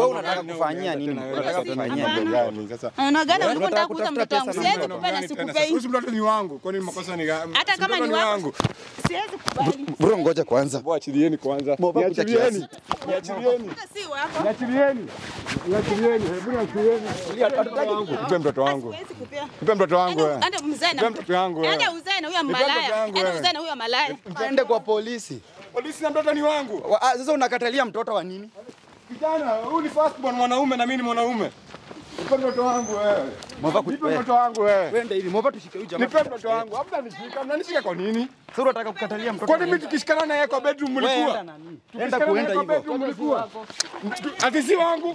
Wewe unataka kufanyia nini? Unataka kufanyia nini? gani sasa? Unagana ulikuwa Unataka unataka kuuza kutafuta mtoto wangu. pesa na Siwezi mtoto. kupea na Gani tena sasa? sikupei. Huyu mtoto ni wangu. Kwani makosa ni gani? Hata Si kama mtoto ni wangu. Siwezi kubali. Bro, ngoja kwanza. Mwachilieni kwanza. Moba kucha Niachilieni. Niachilieni. Hata si wako. Niachilieni. Niachilieni. Hebu niachilieni. Nipe mtoto wangu. Siwezi kupea. Nipe mtoto wangu. Ende- wewe. ende mzee na Nipe mtoto wangu. wewe. Ende uzae na huyo Nipe mtoto malaya. wangu, Ende wewe. uzae na huyo malaya. Ende kwa polisi. Polisi na mtoto ni wangu. Wa- ah, Sasa unakatalia mtoto wa nini? Kijana, huyu ni first born mwanaume na mimi ni mwanaume. Nipe mtoto wangu wewe. Moba ku- Nipe wewe. mtoto wangu wewe. Wende hivi, Moba tushike huyu jamaa. Nipe mtoto wangu. Hamna nishika. Mnanishika kwa nini? Sasa unataka kukatalia mtoto. Kwani wa mimi nini? tukishikana naye kwa bedroom Wewe mlikuwa? enda nani? Enda Tukishikana kuenda naye kwa hivyo. bedroom mlikuwa? Ati si wangu.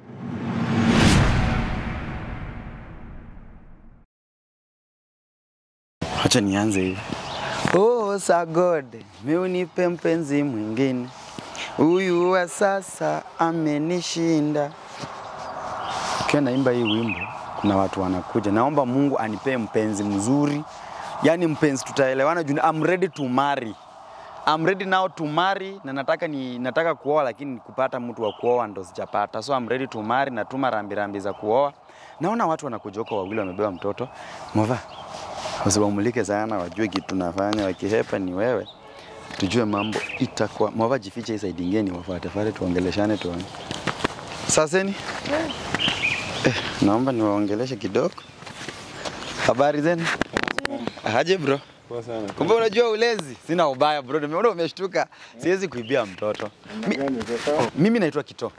Acha nianze hivi. Oh, sagode, mi unipe mpenzi mwingine, huyu wa sasa amenishinda. Ukiwa naimba hii wimbo, kuna watu wanakuja, naomba Mungu anipee mpenzi mzuri, yaani mpenzi tutaelewana juu I'm ready to marry. I'm ready now to marry na nataka ni nataka kuoa lakini kupata mtu wa kuoa ndo sijapata. So I'm ready to marry, natuma rambirambi za kuoa. Naona watu wanakuja huko wawili wamebeba mtoto. Mova, usiwamulike sana, wajue kitu tunafanya. Wakihepa ni wewe, tujue mambo itakuwa. Mova, jifiche hii side ingine, wafuatefate, tuongeleshane, tuone. Saseni eh, naomba niwaongeleshe kidogo. Habari zenu? Aje bro? Poa sana. Kumbe unajua ulezi? Sina ubaya bro, nimeona umeshtuka. Siwezi kuibia mtoto. Mi, Gani sasa? oh, mimi naitwa Kito.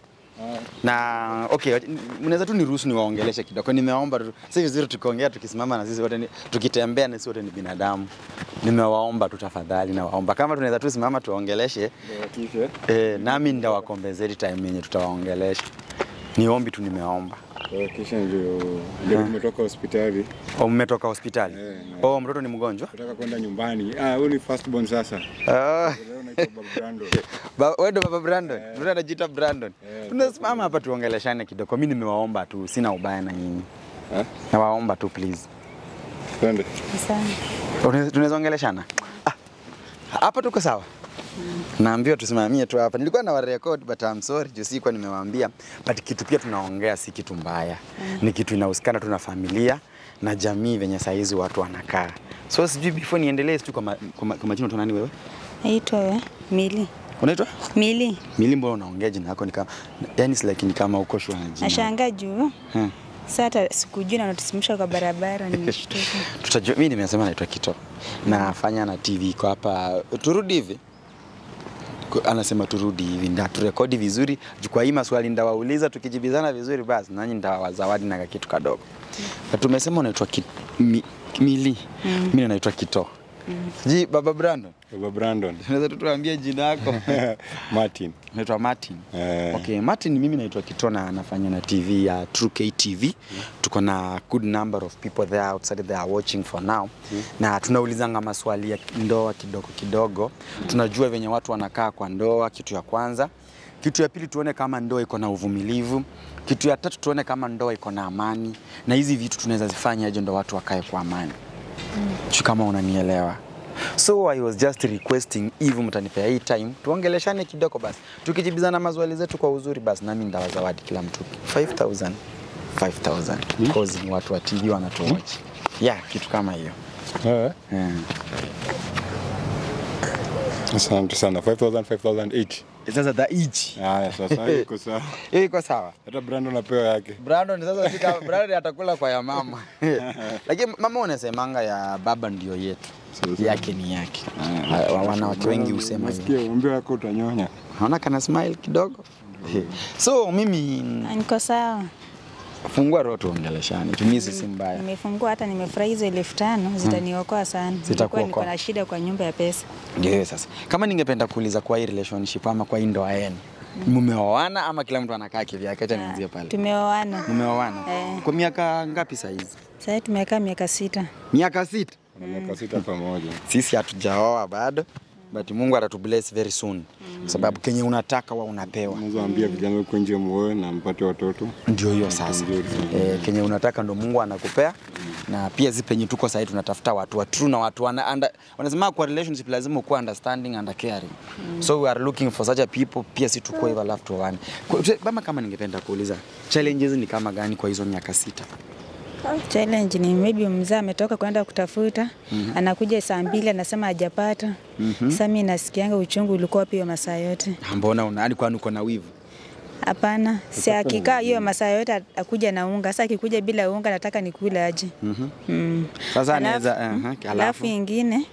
Na okay, mnaweza tu niruhusu niwaongeleshe kidogo. Nimewaomba tu, si vizuri tukiongea tukisimama na sisi wote ni, tukitembea na sisi wote ni binadamu. Nimewaomba tu tafadhali, nawaomba kama tunaweza tu simama tuwaongeleshe Watishe. eh, nami ndawakombezeti time yenye tutawaongelesha. Ni ombi tu nimeomba. Kisha ndio ndio tumetoka hospitali. Oh, mmetoka hospitali? Eh, na- Oh, mtoto ni mgonjwa? Nataka kwenda nyumbani. Ah, huyu ni first born sasa. Ah. Leo naitwa Baba Brando. Ba- wewe ndo baba Brandon. Mtu anajiita Brandon. Eh, Tunasimama hapa tuongeleshane kidogo. Mimi nimewaomba tu, sina ubaya na nyinyi. Eh? Nawaomba tu please. Twende. Asante. Tunaweza tunaweza ongeleshana? Ah. Hapa tuko sawa? Naambiwa tusimamie tu hapa. Nilikuwa na warecord but I'm sorry juu sikuwa nimewaambia. But kitu pia tunaongea si kitu mbaya. Ni kitu inahusikana tu na familia na jamii venye saizi watu wanakaa. So sijui before niendelee tu kwa ma- kwa ma- kwa majina tu nani wewe? Naitwa we Mili. Unaitwa? Mili. Mili, mbona unaongea jina yako ni kama yani si like ni kama uko shua na jina. Nashangaa juu. Hmm. Sasa hata sikujua na natusimamisha kwa barabara nimeshtuka. Tutajua, mimi nimesema naitwa Kito. Nafanya na TV iko hapa. Turudi hivi. Ku- Anasema turudi hivi nda turekodi vizuri. Juu Kwa hii maswali ndawauliza tukijibizana vizuri basi nanyi ndawazawadi na kitu kadogo. Na tumesema unaitwa ki, mi, Mili. Mimi naitwa Kito. Ji baba Brandon. Baba Brandon. Unaweza tu tuambie jina yako. Martin. Naitwa Martin. Eh. Okay, Martin mimi naitwa Kitona anafanya na TV ya True K TV. Tuko na good number of people there outside they are watching for now. Na tunaulizanga maswali ya ndoa kidogo kidogo. Tunajua venye watu wanakaa kwa ndoa kitu ya kwanza. Kitu ya pili tuone kama ndoa iko na uvumilivu. Kitu ya tatu tuone kama ndoa iko na amani. Na hizi vitu tunaweza zifanya aje ndo watu wakae kwa amani. Sijui kama unanielewa. So I was just requesting if mtanipea hii time tuongeleshane kidogo basi, tukijibizana maswali zetu kwa uzuri basi, nami ndawazawadi kila mtu 5000 5000 because ni watu wa TV wanatuwatch. Yeah, kitu kama hiyo. Eh. Yeah. Asante sana. 5000 5000 each. Sasa the each. Haya sasa iko sawa. Hiyo iko sawa. Hata Brandon anapewa yake. Brandon sasa fika Brandon atakula kwa ya mama. Lakini mama unasemanga ya baba ndio yetu. Sasa. Yake ni yake. Wa- Wanawake wengi husema hivyo. Nasikia umbio yako utanyonya. Naona kana smile kidogo. So mimi Ah, Niko sawa. fungua roho tuongeleshane. Tumii sisi mbaya. Nimefungua hata nimefurahi hizo elfu tano zitaniokoa sana. Zitakuokoa. Nilikuwa niko na shida kwa nyumba ya pesa. Ndio hiyo sasa. Kama ningependa kuuliza kwa hii relationship ama kwa hii ndoa yenu. Mmeoana ama kila mtu anakaa kivyake? Acha nianzie pale. Tumeoana. Mmeoana? Eh. Kwa miaka ngapi saa hizi? Sasa tumekaa miaka sita. Miaka sita. Kuna miaka sita pamoja. Sisi hatujaoa bado. But Mungu atatubless very soon. Kwa sababu kenye unataka wa unapewa. Unaweza ambia vijana huko nje muoe na mpate watoto. Ndio hiyo sasa. Nzuri sana. E, kenye unataka ndo Mungu anakupea na pia zi penye tuko sahii tunatafuta watu wa true na watu wana, under, wanasema kwa relationship lazima ukuwa understanding and caring mm. so we are looking for such a people pia si tukuwa hivyo alafu tuoane Kwa- kama kama ningependa kuuliza challenges ni kama gani kwa hizo miaka sita Challenge ni maybe mzee ametoka kwenda kutafuta anakuja saa mbili anasema hajapata. Sasa mimi nasikianga uchungu ulikuwa wapi hiyo masaa yote? mbona una yani kwani uko na wivu Hapana, si akikaa hiyo masaa yote akuja na unga. Sasa akikuja bila unga nataka nikule aje? Mm. Sasa Alafu- anaweza uh, Alafu alafu ingine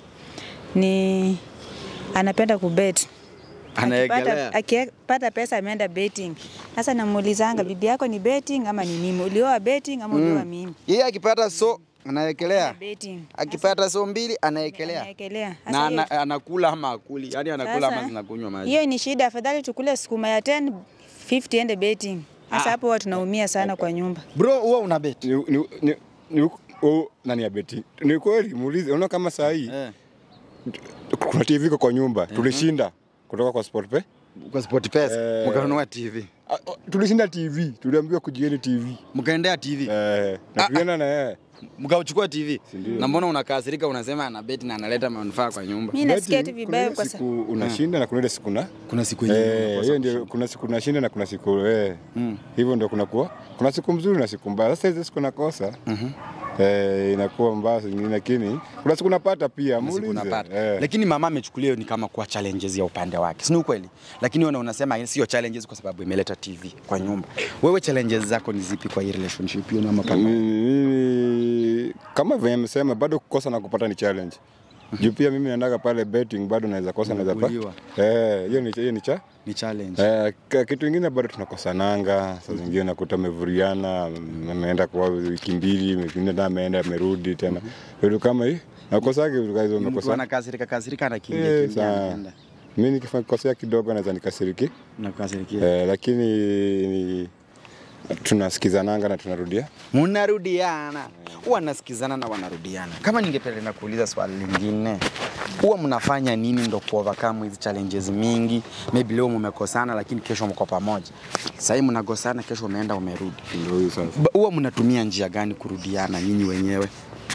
ni anapenda kubet. anaegelea Akipata- akipata pesa ameenda betting. Sasa namuulizanga bibi yako ni betting ama ni mimi? Ulioa betting ama ulioa mimi? yeye akipata so anaekelea Betting. akipata so mbili anaekelea Anaekelea. na Sasa hiyo- ana, anakula ama akuli yani anakula Sasa, ama zinakunywa maji Hiyo ni shida, afadhali tukule sukuma ya 10 50 ende betting. Sasa hapo huwa tunaumia sana kwa nyumba. bro huwa una bet Ni, ni, ni, ni, oh, nani ya beti? Ni kweli muulize, unaona kama saa hii eh. kuna TV iko kwa nyumba tulishinda kutoka kwa Sportpay. kwa sport pesa Eh. mkanunua tv Ah, oh, tulishinda TV, tuliambiwa kujieni TV. mkaendea tv Eh, na tulienda na yeye. mkauchukua tv Sindio. na mbona unakasirika unasema ana bet na analeta manufaa kwa nyumba Mimi nasikia tu Betting, kuna vibaya ile kwa siku sababu unashinda na kuna ile siku na kuna siku Eh, yenyewe hiyo ndio kuna siku unashinda na kuna siku eh. Hivyo ndio kuna kuwa kuna siku mzuri na siku mbaya. Sasa hizo siku nakosa. Eh, inakuwa mbaya zingine lakini kuna siku napata pia siku muulize. unapata Eh. lakini mama amechukulia hiyo ni kama kuwa challenges ya upande wake si ni ukweli lakini wewe unasema sio challenges kwa sababu imeleta tv kwa nyumba wewe challenges zako ni zipi kwa hii relationship hiyo ama kama Mimi kama venye amesema bado kukosa na kupata ni challenge. Juu pia mimi naendaga pale betting bado naweza kosa naweza pa. Unabuliwa. Eh, hiyo ni hiyo ni cha. ni challenge Eh, ka- kitu kingine bado tunakosananga, saa zingine nakuta amevuriana, ameenda kwa wiki mbili, wiki nne tena ameenda amerudi tena. Vitu kama hii. Nakosage vitu kama hizo mtu umekosa. anakasirika kasirika anakimbia Eh, kimbia saa- anaenda Mimi nikikosea kidogo naweza nikasiriki. nakasirikia Eh, lakini ni tunasikizananga na tunarudia. mnarudiana huwa nasikizana na wanarudiana kama ningependa kuuliza swali lingine huwa mnafanya nini ndo kuovercome hizi challenges mingi maybe leo mmekosana lakini kesho mko pamoja sahii mnagosana kesho umeenda umerudi Ndio hiyo sasa. Ba- huwa mnatumia njia gani kurudiana nyinyi wenyewe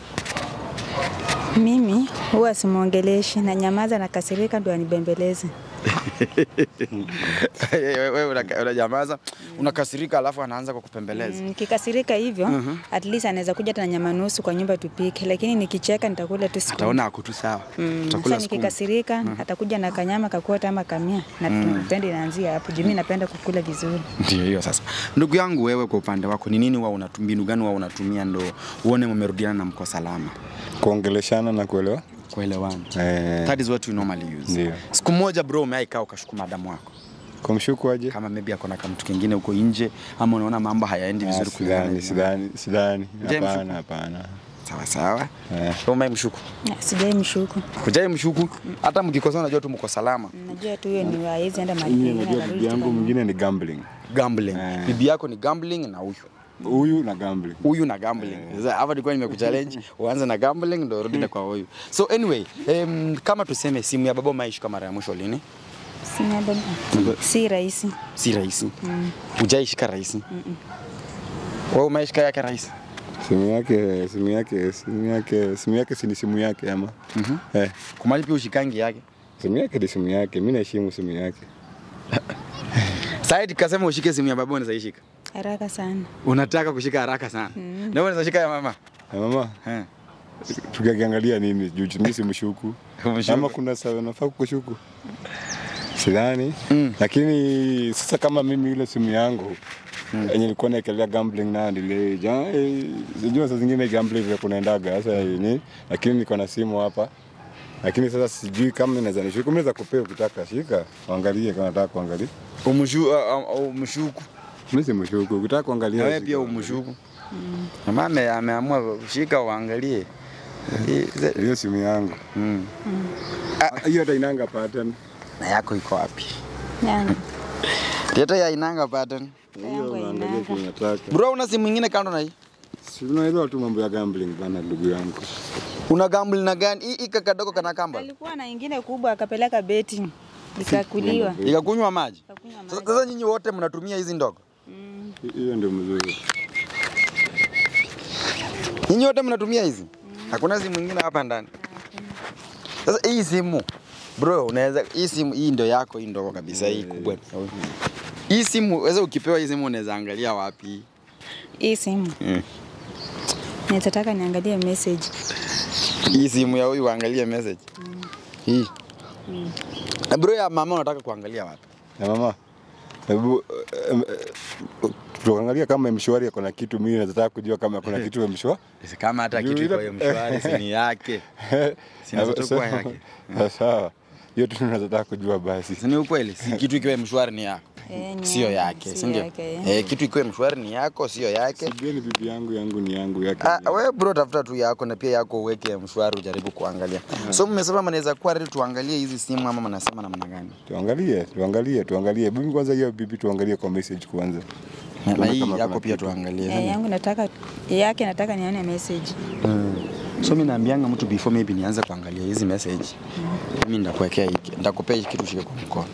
mimi huwa simwongeleshi na nyamaza na kasirika ndio anibembeleze. wewe unaka- unanyamaza unakasirika alafu anaanza kukupembeleza Nikikasirika hivyo at least anaweza kuja hata na nyama nusu kwa nyumba tupike, lakini nikicheka nitakula tu siku. ataona ako tu sawa Mm, Utakula Sasa sukuma. nikikasirika atakuja na kanyama kakuota ama kamia na tupende inaanzia hapo. Juu mimi napenda kukula vizuri. Ndio hiyo sasa. Ndugu yangu, wewe kwa upande wako ni nini huwa unatumia, mbinu gani huwa unatumia ndo uone mmerudiana na mko salama? Kuongeleshana na kuelewa. Kuelewana. Eh, That is what we normally use. Ndio. Siku moja bro, umeaikaa ukashuku madamu wako kumshuku aje? kama maybe ako na kamtu kingine huko nje, ama unaona mambo hayaendi Ah, vizuri kulingana Sidhani, na- sidhani, sidhani. Je, Hapana, mshuku? hapana. Sawa sawa. Eh. Umai mshuku. Na, Sijai mshuku. Kujai mshuku, hata mkikosana unajua tu mko salama. Najua tu hiyo ni hawezi enda mahali Mimi pengine najua akarudi bibi yangu tu mwingine ni gambling. Gambling. Eh. Bibi yako ni gambling na huyu. Huyu na gambling. huyu na gambling. Sasa hapa nilikuwa nimekuchallenge uanze na gambling ndio urudi kwa huyu. So anyway, um, kama tuseme simu ya baba umeishika mara ya mwisho lini? Sina baba. Si rahisi. Si rahisi. Hujaishika rahisi. Wewe umeishika yake rahisi. Simu yake, simu yake, simu yake, simu yake si ni simu yake ama? Eh, Kumali pia ushikangi yake. simu yake ni simu yake. Mimi naheshimu simu yake. Sasa tukasema ushike simu ya baba unaweza ishika. Haraka sana. Unataka kushika haraka sana. Na wewe unaweza shika ya mama. Na mama, Eh. tukiangalia nini? Juu mimi si mshuku. Umshuku. Ama kuna sawa nafaa kukushuku? Sidhani. Mm. Lakini sasa kama mimi ile simu yangu yenye nilikuwa naekelea gambling nayo nile ja eh, sijua saa zingine gambling vile kunaendaga sasa yenye lakini niko na simu hapa lakini sasa sijui kama naweza nishuku mimi naweza kupea ukitaka shika angalie kama nataka kuangalia Umshu uh, uh, umshuku. mimi si mshuku ukitaka kuangalia Na wewe shika, pia angalia. umshuku. Mama ame- ameamua kushika uangalie. Hii- ze- hiyo simu yangu Mm. Ah, hiyo hata inanga pattern Na yako iko wapi? Yangu. Teta ya inanga pattern. Yangu hiyo angalia hainanga. kile nataka Bro, una simu nyingine kando na hii? si unaelewa tu mambo ya gambling bana ndugu yangu Una gamble na gani? Hii ika kadogo kana kamba. Alikuwa na ingine kubwa akapeleka betting. Ikakuliwa. Ikakunywa maji. Ikakunywa Sasa maji. sasa nyinyi wote mnatumia hizi ndogo? Mm. hiyo ndio mzuri Nyinyi wote mnatumia hizi? Hakuna simu nyingine hapa ndani. Sasa hii simu bro, unaweza hii simu hii ndio yako, hii ndogo kabisa, hii kubwa. Hii simu wewe ukipewa hii simu unaweza angalia wapi? Hii simu Mm. naweza taka niangalie message. Hii simu ya huyu uangalie message. Hii. Na bro ya mama unataka kuangalia wapi? Na mama, hebu eh, eh, tuangalia kama mshwari ako na kitu. Mimi nataka kujua kama kuna kitu mshwari. Sisi kama hata Juu kitu ile- iko hiyo mshwari si ni yake. Sinaweza tu kuwa yake. Sawa, hiyo tu nataka kujua basi. Si ni ukweli? Si kitu ikiwa mshwari ni yako. Eh, ni Sio yake, yake, sio si ndio? yake, eh. Eh, kitu ikiwa mshwari ni yako, sio yake. Sijui ni bibi yangu, yangu ni yangu yake. Ah, wewe bro tafuta tu yako na pia yako uweke mshwari ujaribu kuangalia. So mmesema mnaweza kuwa ready tuangalie hizi simu ama mnasema namna gani? Tuangalie, tuangalie, tuangalie. Bibi kwanza, hiyo bibi tuangalie kwa message kwanza. Na, na Tuone hii kama yako kuna pia kitu. tuangalie. Eh, yangu nataka yake nataka nione message. So mimi naambianga mtu before maybe nianze kuangalia hizi message. Mimi ndakuwekea hiki, ndakupea hiki kitu shike kwa mkono.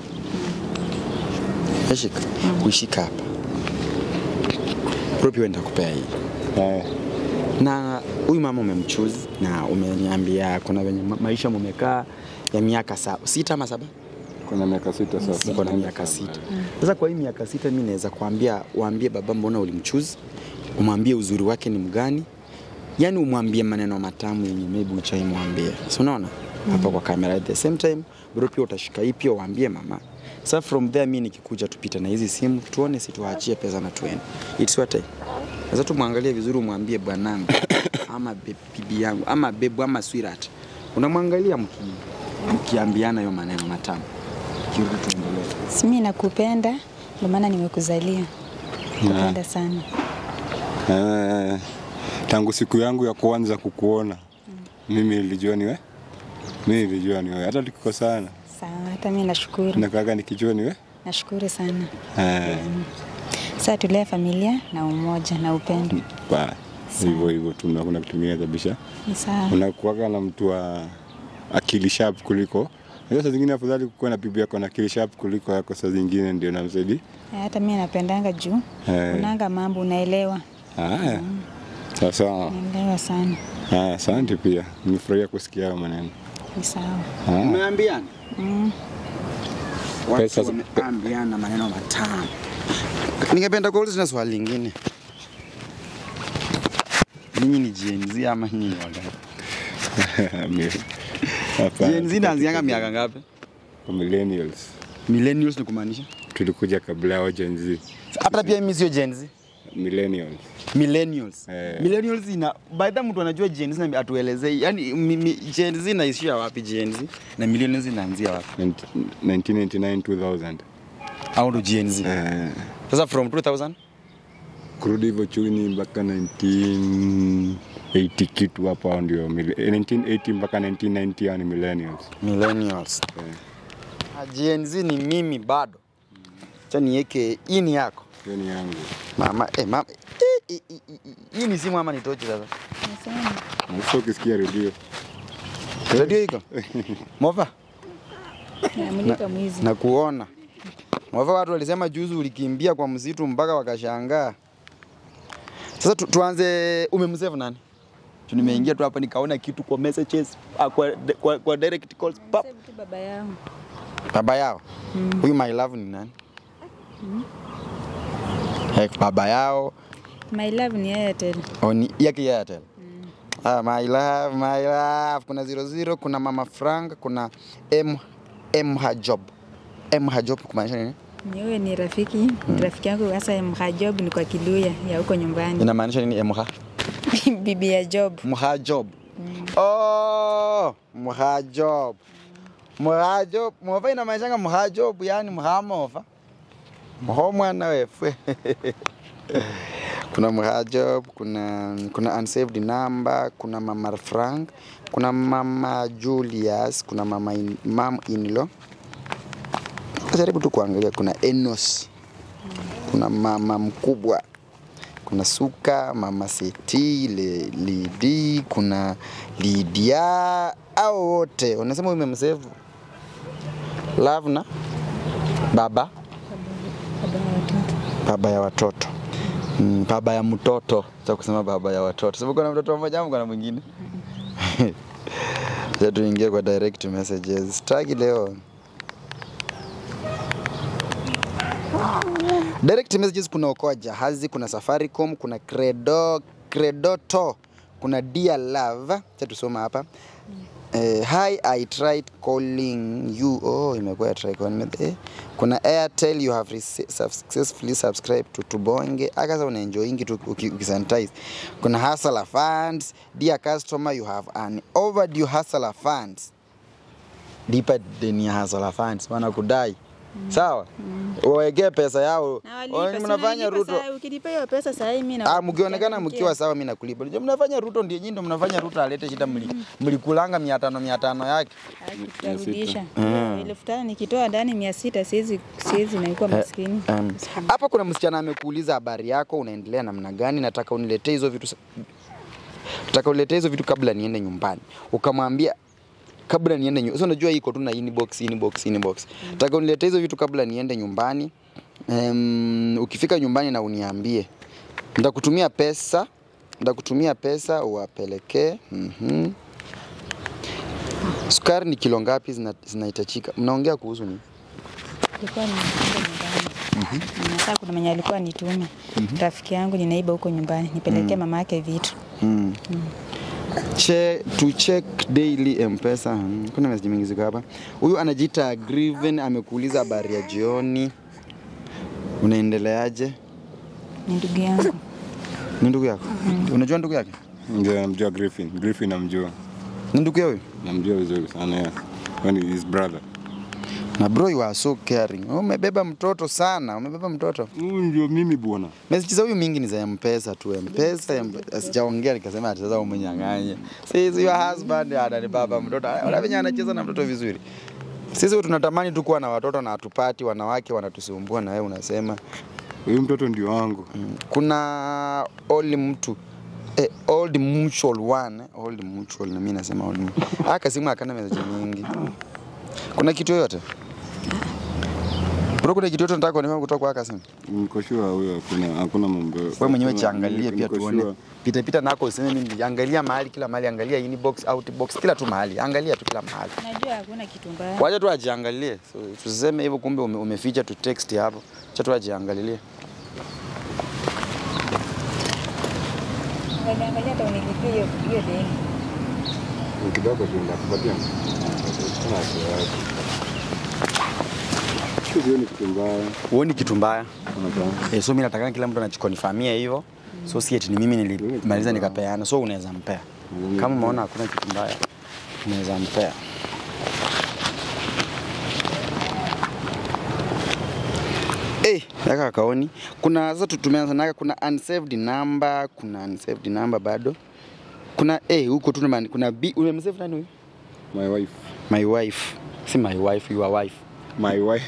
Shika, uishika hapa. Bro pia ndakupea hii. Eh, Na huyu mama umemchoose na umeniambia kuna venye ma- maisha mumekaa ya miaka saba, sita ama saba? kuna miaka sita sasa. Niko na miaka sita. Sasa kwa hii miaka sita mimi naweza kuambia, waambie baba, mbona ulimchuzi, umwambie uzuri wake ni mgani, yani umwambie maneno matamu yenye maybe uchaimwambia, si unaona hapa kwa kamera. At the same time bro, pia utashika hii pia uambie mama. Sasa from there mimi nikikuja tupita na hizi simu tuone, si tuachie pesa na tuende. It's what I. Sasa tumwangalie vizuri, umwambie bwanangu ama be- bibi yangu ama bebu ama sweetheart, unamwangalia mki mkiambiana hiyo maneno matamu, kirudi tuendelee. Si mimi nakupenda ndio maana nimekuzalia. Nakupenda sana. Eh, tangu siku yangu ya kwanza kukuona mimi nilijua ni we, mimi nilijua ni wewe, hata tukikosana Sawa, hata mimi nashukuru. nakaga nikijua ni we. Nashukuru sana. Eh, Sasa tulee familia na umoja na upendo. ba hivyo hivyo tu, na kuna kutumia kabisa. Ni sawa. Unakuwaga na mtu wa akili sharp kuliko Unajua saa zingine afadhali kukuwa na bibi yako na akili sharp kuliko yako, saa zingine ndio namsaidia. Eh, Hata mimi napendanga juu Eh. unanga mambo unaelewa. Haya, sasa Naelewa sana. haya, asante pia, nimefurahia kusikia hayo maneno. Ni sawa. Haya. Umeambiana? Pesa- Watu wameambiana maneno matamu. Ningependa kuuliza na swali lingine. Ninyi ni Gen Z ama nyinyi ni wangapi? Mimi- hapana, Gen Z inaanzianga miaka ngapi? kwa millennials Millennials ni kumaanisha? tulikuja kabla yao Gen Z. Hata pia mimi sio Gen Z. Millennials. Millennials. Eh. Millennials ina by the time mtu anajua Gen Z na atuelezei. Yaani mi- mi- Gen Z inaishia wapi Gen Z na millennials inaanzia wapi? 1999 2000. Au ndo Gen Z. Eh, Sasa from 2000 kurudi hivyo chini mpaka 1980 kitu hapa ndio mille- eh, 1980 mpaka 1990 hao ni millennials. Millennials. Ah, Gen Z ni mimi bado. Acha niweke hii ni yako. Hiyo ni yangu. Mama, eh, mama. Eh, eh, eh, eh, Hii ni simu ama ni tochi sasa? Nasema. Sasa ukisikia redio Radio iko? Mova, Namulika mwizi. na kuona. Mova, watu walisema juzi ulikimbia kwa msitu mpaka wakashangaa. Sasa tu, tuanze umemsave nani? Tu nimeingia tu hapa nikaona kitu kwa messages, ah, kwa, kwa, kwa direct calls. Pap. Sasa tu baba yangu. Baba yao. Huyu my love ni nani? Eh, baba yao My love ni Airtel. Oni yake ya Airtel. Ah, my love, my love. Kuna 00, kuna Mama Frank, kuna M M Hajob. M Hajob kumaanisha nini? Ni wewe ni rafiki, ni rafiki yangu sasa Mhajob ni kwa Kiluya ya huko nyumbani. Inamaanisha nini M Ha? Bibi ya Job. Mhajob. Oh, Mhajob. Mhajob. Mova inamaanisha Mhajob, yani Mhamova. Mho mwana wewe. kuna Mhajob, kuna kuna unsaved number, kuna Mama Frank, kuna Mama Julius, kuna Mama in, Mam Inlo. Jaribu tu kuangalia, kuna Enos, kuna mama mkubwa, kuna Suka, mama Seti, Le, Lidi, kuna Lidia, au wote unasema umemsave love na baba Baba ya watoto. baba ya watoto Mm, baba ya mtoto cha kusema baba ya watoto sababu kuna mtoto mmoja ama kuna mwingine Sasa tuingie kwa direct messages tagi leo direct messages kuna okoa jahazi kuna safaricom kuna credo credoto kuna dear love cha tusoma hapa Eh, hi I tried calling you. Oh, imekuwa ya try calling me. Eh, kuna Airtel you have rece- successfully subscribed to Tubonge. Akaza unaenjoyingi tu uki- ukisanitize. Kuna Hustler Funds. Dear customer, you have an overdue Hustler Funds. Lipa deni ya Hustler Funds. Wanakudai. Sawa? Wawekee pesa yao. Wao Mnafanya Ruto. Ukilipa hiyo pesa saa hii mimi na Ah, mkionekana mkiwa sawa, mimi nakulipa. Unajua mnafanya Ruto ndio nyinyi ndio mnafanya Ruto alete shida, mli mlikulanga mia tano mia tano yake. tutarudisha. Elfu tano nikitoa ndani mia sita siwezi siwezi naikuwa maskini. Um, hapa kuna msichana amekuuliza habari yako, unaendelea namna gani? Nataka uniletee hizo vitu, sa- nataka uniletee hizo vitu kabla niende nyumbani. Ukamwambia kabla niende nyumbani. Sasa unajua iko tu na inbox inbox inbox. Nataka uniletee hizo vitu kabla niende nyumbani. Um, ukifika nyumbani na uniambie. Nitakutumia pesa, nitakutumia pesa uwapelekee. Mhm. Sukari ni kilo ngapi zina- zinahitajika? Mnaongea kuhusu nini? Ilikuwa ni nyumbani. Nasaa kuna mwenye alikuwa nitume. Rafiki yangu ninaiba huko nyumbani, nipelekee mama yake vitu. Mm. Che, to check daily mpesa mm. kuna message mingi ziko hapa huyu anajiita Griven amekuuliza habari ya jioni unaendeleaje Ni ndugu yangu. Ni ndugu yako? Unajua ndugu yake? Ndio namjua Griffin. Griffin namjua. Ni ndugu yako? Namjua vizuri sana ya. Kwani his brother. Na bro you are so caring. Umebeba mtoto sana, umebeba mtoto. Huyu ndio mimi bwana. Message za huyu mingi ni za M-Pesa tu, M-Pesa, M-Pesa. Sijaongea nikasema ati sasa umenyang'anya. Sisi your husband ananibaba mtoto. Ona venye anacheza na mtoto vizuri. Sisi tunatamani tu kuwa na watoto na hatupati, wanawake wanatusumbua na wewe unasema Huyu mtoto ndio wangu. kuna old mtu eh, old mutual one eh, old mutual na mimi nasema old mutual. Aka simu akana message mingi. Kuna kitu yoyote? Bro, kuna kitu yoyote nataka kuonekana kutoka kwa aka simu? Niko sure huyo hakuna hakuna mambo. Wewe mwenyewe jiangalie pia Niko tuone. sure. Pita pita nako useme mimi angalia mahali kila mahali, angalia inbox, outbox, kila tu mahali. Angalia tu kila mahali. Najua hakuna kitu mbaya. Wacha tu ajiangalie. So, tusiseme hivyo kumbe ume, umeficha tu text hapo. Acha tu ajiangalie. Angalia angalia hata unilipie hiyo hiyo deni. Ni kidogo tu ndakupatia. Kuna wasiwasi. Sio ni kitu mbaya. Huoni kitu mbaya? Unajua. Eh, so mimi nataka kila mtu anachikonifamia hivyo. So si eti ni mimi nilimaliza nikapeana. So unaweza mpea. Kama umeona hakuna kitu mbaya, unaweza mpea. Eh, yaka kaoni. Kuna sasa tumeanza kuna unsaved number, kuna unsaved number bado. Kuna eh huko tu man, kuna B umemsave nani huyu? My wife. My wife. Si my wife, your wife. My wife.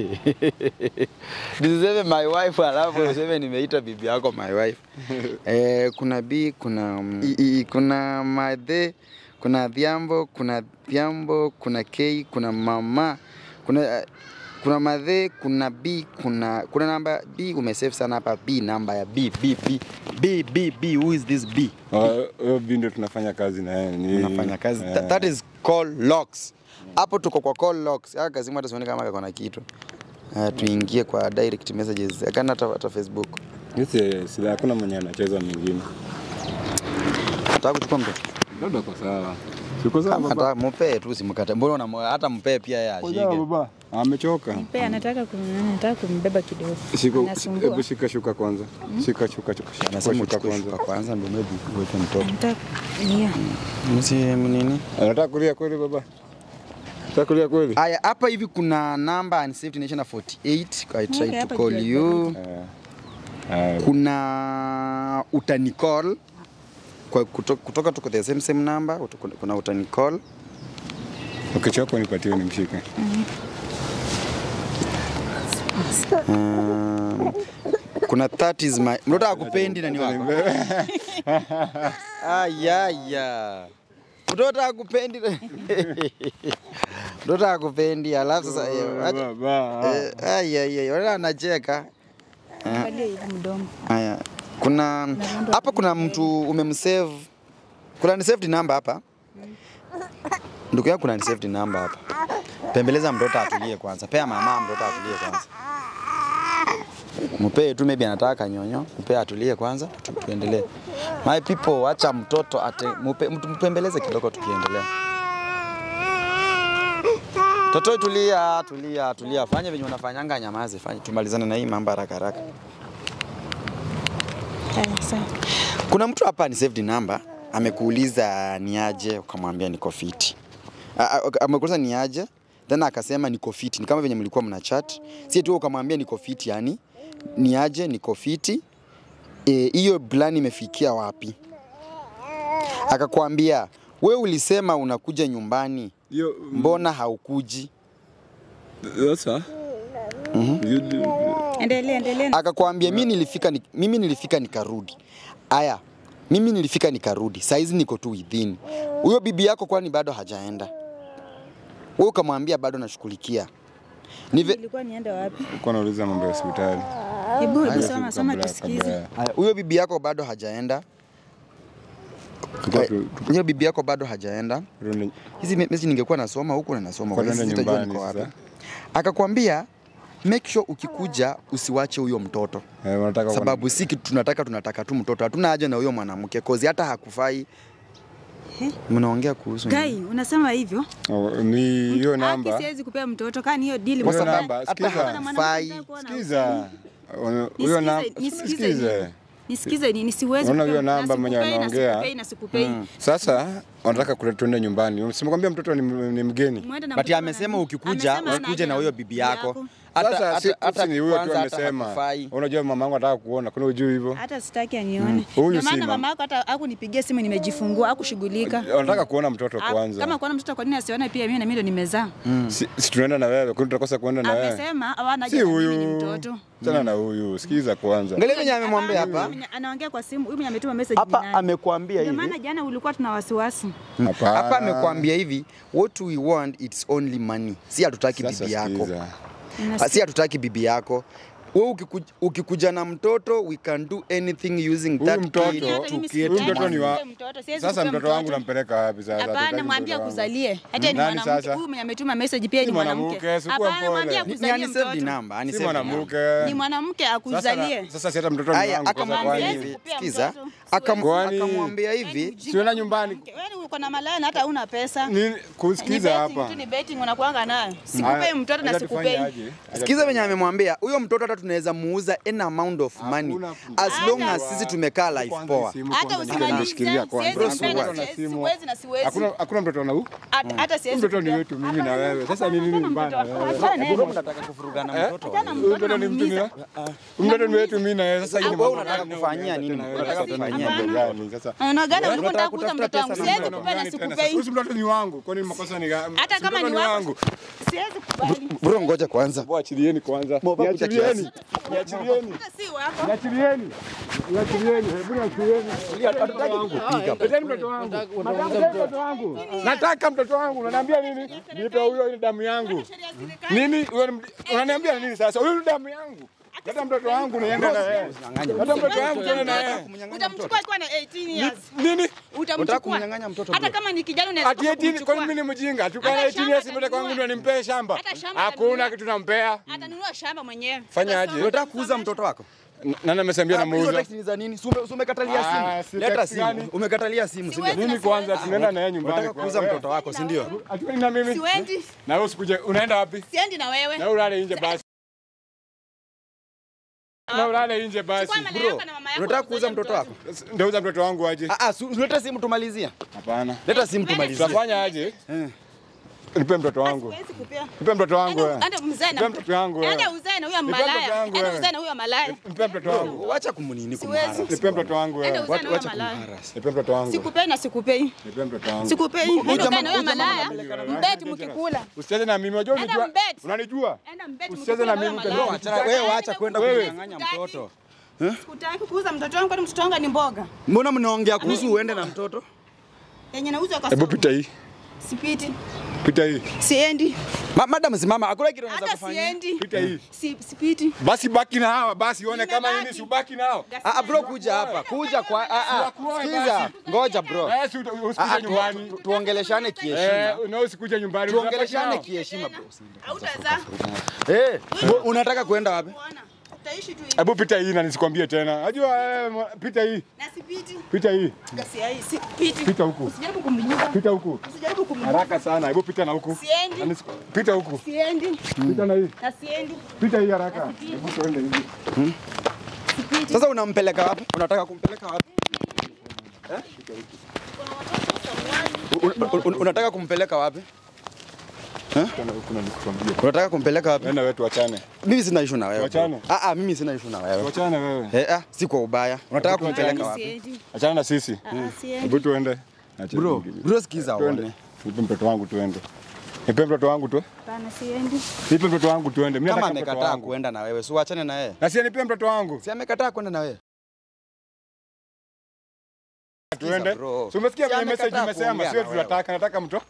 Nisiseme my wife alafu useme nimeita bibi yako my wife. eh, kuna B, kuna mm, I, I, kuna Madhe, kuna Dhiambo, kuna Dhiambo, kuna K, kuna mama, kuna eh, kuna Madhe, kuna B, kuna kuna namba B umesave sana hapa B namba ya B B B B B B who is this B? Ah, Huyo bi ndio tunafanya kazi na yeye. Ni Unafanya kazi. eh, That, that is call locks. Hapo tuko kwa call locks. Haka kazi hata sioni kama kako na kitu. Uh, tuingie kwa direct messages. Akana hata, hata Facebook. Yes, yes, yes. Hakuna mwenye anacheza mwingine. Nataka kuchukua mtoto. Labda kwa sawa. Siko sawa Kama baba. hata mpee tu simkate. Mbona una hata mpee pia yeye Kwa sawa ashike. baba. Amechoka. Mpe anataka kum, anataka kumbeba kidogo. Shika, Anasumbua. hebu shika shuka kwanza. Shika shuka shuka. Shika Anasema shuka uchukue kwanza. shuka kwanza ndio maybe uweke mtoto. Anataka yeah. Msi nini? Anataka kulia kweli baba? Anataka kulia kweli? Aya, hapa hivi kuna namba unsaved nation na 48. I Okay, tried to hapa call juu ya you. Eh. Eh, Kuna utanicall kwa kutoka, kutoka tuko the same same number. Utu- Kuna utanicall. Ukichoka nipatie nimshike. Um, kuna that is my mtoto akupendi nani wako ayaya mtoto akupendi mtoto akupendi alafu sasa eh, acha- Baba. eh, ayaya wala anacheka Angalia hivi mdomo. haya Kuna hapa kuna mtu umemsave. Kuna ni saved number hapa. Ndugu yangu kuna ni saved number hapa. Pembeleza mtoto atulie kwanza. Pea mama mtoto atulie kwanza. Mpee tu maybe anataka nyonyo, mpee atulie kwanza, tu- tuendelee. My people, acha mtoto ate, mupe, mtu- mpembeleze kidogo tukiendelea. Toto tulia, tulia, tulia. Fanya venye unafanyanga nyamaze, fanya tumalizane na hii mambo haraka haraka. Haya, sawa. Kuna mtu hapa ni saved number, amekuuliza ni aje, ukamwambia niko fiti. A- a- Amekuuliza ni aje, then akasema niko fiti. Ni kama venye mlikuwa mna chat. Si tu ukamwambia niko fiti, yani ni aje, niko fiti. Eh, hiyo plan imefikia wapi? Akakwambia we ulisema unakuja nyumbani, Hiyo mbona haukuji? sasa. You- Endelea, endelea. akakwambia mimi nilifika ni, mimi nilifika nikarudi. Aya, mimi nilifika nikarudi, saizi niko tu within. Huyo bibi yako kwani bado hajaenda? Wewe ukamwambia bado nashughulikia. Nive, Nilikuwa niende wapi? Ulikuwa unauliza mambo ya hospitali. Hebu Haya, soma soma kabla- tusikize. kabla- aya, huyo bibi yako bado hajaenda. tulikuwa Eh, tu- Huyo bibi yako bado hajaenda. turudi- Hizi me- message ningekuwa nasoma huku na nasoma Kwa kwa nenda hiyo sitajua nyumbani niko wapi. sasa. Akakwambia make sure ukikuja usiwache huyo mtoto. Eh, wanataka kuona- Sababu si kitu tunataka, tunataka tu mtoto. Hatuna haja na huyo mwanamke kozi hata hakufai. Mnaongea kuhusu nini? Gai, unasema hivyo? Oh, ni hiyo Haki namba. siwezi kupea mtoto kani hiyo deal. Kwa Hiyo sababu namba, hata sikiza. hakufai. Sikiza. Huyo namba, Nisikize, sikize. Nisikize nini? Siwezi. Unaona kupea. hiyo namba Na mwenye sikupei, na anaongea? sikupei, na sikupei. Sasa wanataka kule tuende nyumbani. Simekwambia mtoto ni, ni mgeni. Mwende na But mtoto amesema na- ukikuja amesema ukuje na anaja huyo bibi yako. Sasa Hata si- hata hata si ni huyo tu kwanza hata amesema. hakufai. Unajua mamangu anataka kuona, kuna ujui hivyo. hata sitaki anione. Huyu Ndio si maana mama. mama yako hata hakunipigia simu nimejifungua, hakushughulika. Wanataka kuona mtoto Ah, kwanza. Kama kuona mtoto kwa nini asione pia mimi na mimi ndo nimezaa? Si, si tunaenda na wewe, kwani tutakosa kuenda na wewe? Amesema hawana Si haja na mimi huyu. ni mtoto. Tena na huyu. Sikiza kwanza. Angalia venye amemwambia Hapana, hapa. mwenye Anaongea kwa simu, huyu mwenye ametuma message Hapa ni nani? amekuambia Ndio hivi. maana jana ulikuwa tuna wasiwasi. Hapana. Hapa amekuambia hivi, what we want it's only money. Si hatutaki Sasa bibi yako. sikiza. Ah, Si hatutaki bibi yako. Wewe ukikuja, ukikuja na mtoto we can do anything using Huyu that mtoto- kid Hata to mimi create Huyu sitaki mtoto ni wa- kupea mtoto, siwezi Sasa kupea mtoto wangu nampeleka wapi sasa? Hapana, Hatutaki mwambie mtoto wangu. akuzalie. Hata ni Nani mwanamke. sasa? Huyu mwenye ametuma message pia Si ni mwanamke. mwanamke, si kuwa Hapana, mwambie mpole. Ni- ni akuzalie anisave mtoto. number, Si anisave number. mwanamke. Ni mwanamke Sasa, akuzalie. sasa si hata mtoto ni Aya, wangu. Sasa akamwambia kwani- hivi, kupea sikiza, mtoto. akam- Kwani- akamwambia hivi, Siona nyumbani. Wewe uko na malaya na hata una pesa. Nini Ni kusikiza betting hapa? tu, ni betting unakuanga nayo. Sikupei Haya, mtoto na acha tufanye sikupei. aje? Acha sikiza venye amemwambia huyo mtoto hata tunaweza muuza any amount of money Hakuna- as long Hata- as sisi tumekaa life Kwanza poa. simu Hata kwanza usimalize, nimeshikilia kwanza. siwezi Bro, kupenda, siwezi. na siwezi- simu. siwezi na siwezi. Hakuna hakuna mtoto na huu? Hata- hata siwezi Mtoto ni kupea. wetu mimi na Hapana, wewe. Sasa hapana, ni nini hapana, mbaya mtoto na wako. wewe? Hapana, Mbona mnataka kuvurugana mtoto? hapana, Huyu mtoto mtoto ni mtu ni namuumiza. Huyu mtoto ni wetu mimi na yeye. Sasa hii ni Wewe mambo unataka gani? kufanyia nini? Tena wewe, Unataka sasa tena kufanyia mambo nini? gani? Sasa Unaona gani Unataka unataka kuuza kutafuta mtoto wangu? pesa Siwezi na kupea na Gani tena? sikupei. Huyu mtoto ni wangu. Kwani makosa ni gani? Hata Si kama mtoto ni wako. Siwezi kubali. Bro, ngoja kwanza. Mwachilieni kwanza. Moba kucha Niachilieni. kiasi. Niachilieni. Hata si wako. Niachilieni. Niachilieni. Hebu niachilieni. Leteni mtoto wangu. Madam, leteni mtoto wangu. Nataka mtoto wangu. Unaniambia nini? Nipe huyo ile damu yangu. Nini? Huyo ni- Unaniambia nini sasa? Huyo ni damu yangu. Leta mtoto wangu niende na yeye. Leta mtoto wangu tuende na yeye. Utamchukua akiwa na 18 years. Nini? Unataka Utamchukua. kumnyang'anya mtoto Hata bro? kama ni kijana unaweza Ati eti kumchukua. kwani mimi ni mjinga? Tukana Hata 18 years shamba mbele kwangu ndio atanunua. nimpee shamba. Hata shamba Hakuna atanunua. kitu nampea. Atanunua shamba mwenyewe. Fanya aje? Sasa Unataka kuuza mtoto wako? N- Nani amesambia Ah, Hizo namuuza? text ni za nini? Si ume- si umekatalia Ah, si simu? Leta text simu. gani? Umekatalia simu, si ndio? Siwezi. Nini kwanza tunaenda na yeye nyumbani. Unataka kuuza kwa- mtoto wako, si ndio? Ati na mimi? Siwendi. Na wewe usikuje. Unaenda wapi? Siendi na wewe. Na ulale nje basi. Na ulale nje basi. Chukua mali Bro, yako na mama yako unataka ukuze kuuza mtoto wako? Ndio uza mtoto wangu aje? Ah, ah, su- leta simu tumalizia. Hapana. Leta simu tumalizie. Tutafanya aje? Eh. Nipe mtoto wangu. Siwezi kupea. Nipe mtoto wangu. Enda- wewe. enda mzae na Nipe mtoto wangu. wewe. Enda uzae na huyo Nipe mtoto malaya. wangu Enda wewe. uzae na huyo malaya. Nipe mtoto wangu. Wacha kumunini Siwezi. kumhara. Nipe mtoto wangu. wewe. Enda uzae na huyo Wacha malaya. kumharas. Nipe mtoto wangu. Sikupei na sikupei. Nipe mtoto wangu. Sikupei. Enda uzae jamaa- na huyo huyu jamaa malaya. anapeleka- Mbeti mkikula. Usicheze na mimi. Unajua Enda unanijua? mbet. Unanijua? Enda mbeti Usicheze mkikula na huyo mimi, malaya. utaenda Achana- Wewe wacha kwenda Wewe. kumnyang'anya mtoto. Sikutaki kuuza mtoto wangu kwani mtoto wangu ni mboga. Mbona mnaongea kuhusu uende na mtoto? Yenye nauzwa kwa Hebu soko. pita hii. Sipiti. Pita hii. Siendi. Ma, madam simama, hakuna kitu unaweza Hata kufanya. siendi. Pita hii. Si, sipiti. Basi baki na hawa, basi uone kama Nimebaki. nini si ubaki nao. Ah, ah, bro kuja hapa. Kuja kwa ah ah. Siwakuoe Sikiza. basi. Ngoja bro. Eh, si uta- Ah, ah, usikuje tu- nyumbani. tu- Tuongeleshane kiheshima. Eh, na usikuje nyumbani. Tuongeleshane unabaki kiheshima bro. Hautazaa. Eh, bro, unataka kuenda wapi? Bwana, Utaishi tu nao. hivi. Hebu pita hii na nisikwambie tena. Najua eh, mwa- pita hii. Na sipiti. Pita hii. Kasi hii sipiti. Pita huku. Usijaribu kumnyuka. Pita huku. Usijaribu kumnyuka. Haraka sana. Hebu pita na huku. Siendi. Na nisiku- Pita huku. Siendi. Pita na hii. Na siendi. Pita hii haraka. Hebu tuende hivi. Sasa unampeleka wapi? Unataka kumpeleka wapi? Eh? Un- un- un- Unataka kumpeleka wapi? Tena huku na nikukwambie. Unataka kumpeleka wapi? Wewe na wewe tuachane. Mimi sina issue na wewe. bro. Tuachane? Ah ah, mimi sina issue na wewe. Tuachane wewe. Eh ah, si kwa ubaya. Unataka Tuachane. kumpeleka wapi? Siendi. Achana na sisi. Ah, siendi. Hebu tuende. Acha Bro, nyingine. bro sikiza Tuende. uone. Nipe mtoto wangu tuende. Nipe mtoto wangu tu. Hapana, siendi. Nipe mtoto wangu tuende. Mimi Kama nataka mtoto amekataa wangu. kuenda na wewe, si uachane na yeye. Na si nipe mtoto wangu. Si amekataa kwenda na wewe. Tuende. bro. Si umesikia Si kwenye message amekataa imesema kuongea sio na wewe. tunataka nataka mtoto.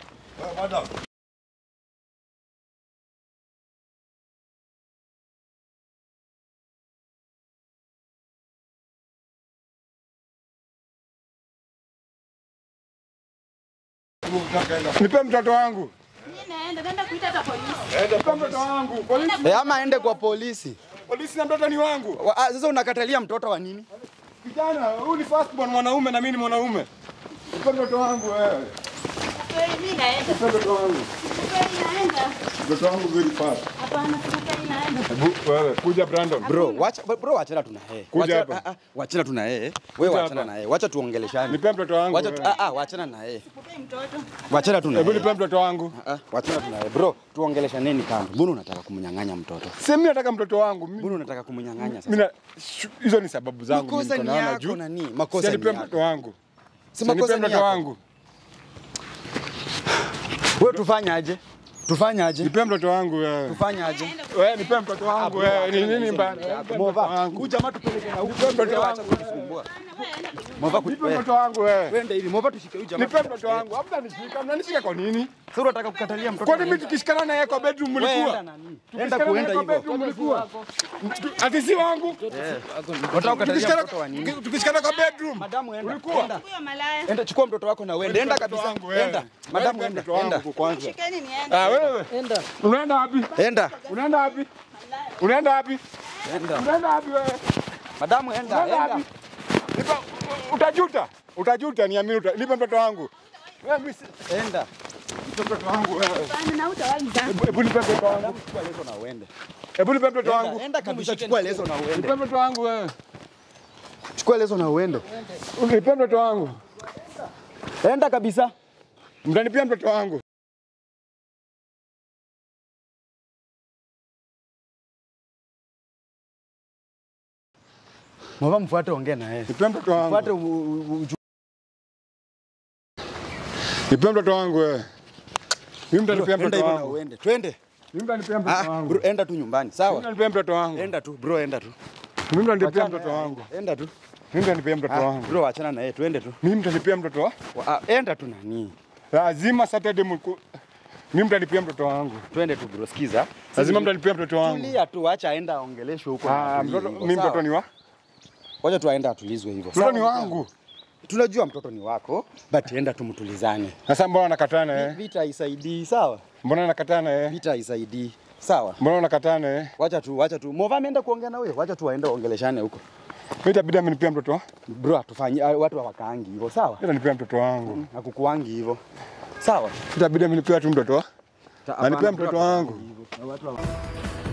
Nipe mtoto wangu. Mimi naenda, naenda kuita hata polisi. Nipe mtoto wangu. Polisi, Eh, ama aende kwa polisi. polisi na mtoto ni wangu. Wa- ah, Sasa unakatalia mtoto wa nini? Kijana, huyu ni first born mwanaume na mimi ni mwanaume. Nipe mtoto wangu wewe. Kweli mimi naenda. Nipe mtoto wangu. Kweli naenda. Mtoto wangu very fast. Hapana, kweli naenda. Hebu wewe kuja Brandon. Bro, wacha bro wachana tuna yeye. Kuja Wacha- hapa. ah, ah, Wachana tuna yeye. Wewe Kuja wachana hapa. na yeye. Wacha tuongeleshane. Nipe mtoto wangu. Wacha tu, wewe. ah ah, wachana na yeye. Kupei mtoto. Wachana tuna Hebu yeye. nipe mtoto wangu. Ah, ah, wachana tuna yeye. Bro, tuongeleshaneni kando. Mbona unataka kumnyang'anya mtoto? Si mimi nataka mtoto wangu. Mimi Mbona unataka kumnyang'anya sasa? mimi na- shu- hizo ni sababu zangu mimi Makosa niko ni naona yako juu. nani? Si Makosa ni nipe mtoto yako. wangu. Si Si nipe makosa ni mtoto yako. wangu. Wewe tufanye aje? Tufanye aje? Nipe mtoto wangu wewe. Tufanye aje? Wewe nipe mtoto wangu wewe. Ni nini mbaya? Nipe mtoto Mova, wangu. kuja ama tupeleke na huko. Nipe mtoto Wacha wangu. kutusumbua. Mova, Nipe kuja. mtoto wangu wewe. Wende hivi, Mova tushike huyu jamaa. Nipe mtoto wangu. Hamna nishika. Mnanishika kwa nini? Sasa unataka kukatalia mtoto. Kwani wa mimi nini? tukishikana naye kwa bedroom Wewe mlikuwa? enda nani? Enda Tukishikana kuenda naye kwa hivyo. bedroom mlikuwa? Ati si wangu. Unataka kukatalia Tukishikana mtoto wa nini? tukishikana kwa bedroom. Madamu enda. Ulikuwa? Enda. Huyo malaya. Enda chukua mtoto wako na uende. Enda Mtoto kabisa. wangu wewe. Enda. Wewe Madamu nipe enda. mtoto wangu Enda. kwanza. Shikeni niende. Ah wewe. Enda. Unaenda wapi? Enda. Unaenda wapi? Unaenda wapi? Enda. Unaenda wapi wewe? Madamu enda. Unaenda Enda. wapi? Nipa, utajuta. Utajuta niamini uta. Nipe mtoto wangu. Wewe mimi si- Enda. nipe mtoto wangu wewe. Hapana, na hutawahi zaa. Hebu hebu nipe mtoto wangu. Chukua leso na uende. Hebu nipe mtoto wangu. Enda. Enda kabisa chukua leso na uende. Nipe mtoto wangu wewe. Chukua leso na uende. Nipe mtoto wangu. Enda kabisa. Mtanipia mtoto wangu. Mova mfuate ongea na yeye. Nipe mtoto wangu. Mfuate u- u- u- Nipe mtoto wangu wewe. Mimi mtanipia Enda mtoto hivyo na wangu. uende. Twende. Mimi mtanipia Ah, mtoto wangu. bro, enda tu nyumbani. Mimi Sawa? mtanipia mtoto wangu. Enda tu, bro, enda tu. Mimi mtanipia Wachana mtoto na yeye. wangu. Enda tu. Mimi mtanipia mtoto Ah, wangu. bro, achana na yeye, twende tu. Mimi mtanipia mtoto wangu. Wa- ah, Enda tu nani? Lazima Saturday mku. Mimi mtanipia mtoto wangu. Twende tu bro, sikiza. Lazima mtanipia mtoto wangu. Tulia tu, acha aenda aongeleshwe huko. na Ah, atulie mtoto hivyo, mimi sawa? mtoto ni wa? Wacha tu aenda atulizwe hivyo. Mtoto sawa? ni wangu. Tunajua mtoto ni wako, but enda tumtulizane. Sasa mbona nakataa na yeye? Vita haisaidii, sawa? Mbona nakataa na yeye? Vita haisaidii, sawa? Mbona nakataa na yeye? Wacha tu, wacha tu. Mova ameenda kuongea na wewe, wacha tu aende aongeleshane huko. Mimi itabidi amenipia mtoto wangu. Bro, atufanyie watu hawakaangi hivyo, sawa? Itanipia mtoto wangu. Hakukuangi hivyo. Sawa? Itabidi amenipia tu mtoto wangu. Ta- Anipea hapana, mtoto bro, wangu. hawakaangi hivyo. Na watu hawa-